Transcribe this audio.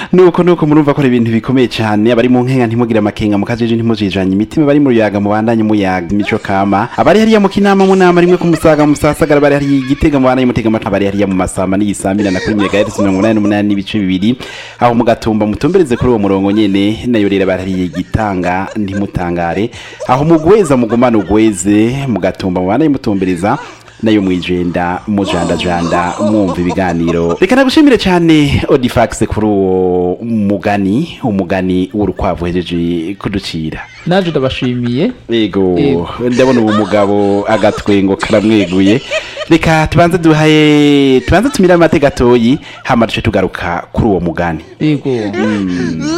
nuko nuko murumva ko ari ibintu bikomeye cyane abari mu nkenga ntimugire amakenga mukajeje ntimujijanye imitima bari mu ruyaga mubandanye muyaga imico kama abari hariya mu kinama mu nama rimwe ku musaga mu musasagara bari hariya igitega mubandanye mutega amatwi abari hariya mu masamba n'igisamira na kuri megahertz mirongo inani n'umunani n'ibice bibiri aho mugatumba mutumbereze kuri uwo murongo nyene nayo rero bari hariya igitanga ntimutangare aho mugweza mugumana ugweze mugatumba mubandanye mutumbereza nayo mwijenda mujandajanda mwumva ibiganiro reka nagushimire cyane odifax kuri uwo mugani umugani w'urukwavu hejeje kuducira naje ndabashimiye yego Yego. ndabona uwo mugabo agatwengo karamweguye reka tubanze duhaye tubanze tumire amate gatoyi hama duce tugaruka kuri uwo mugani yego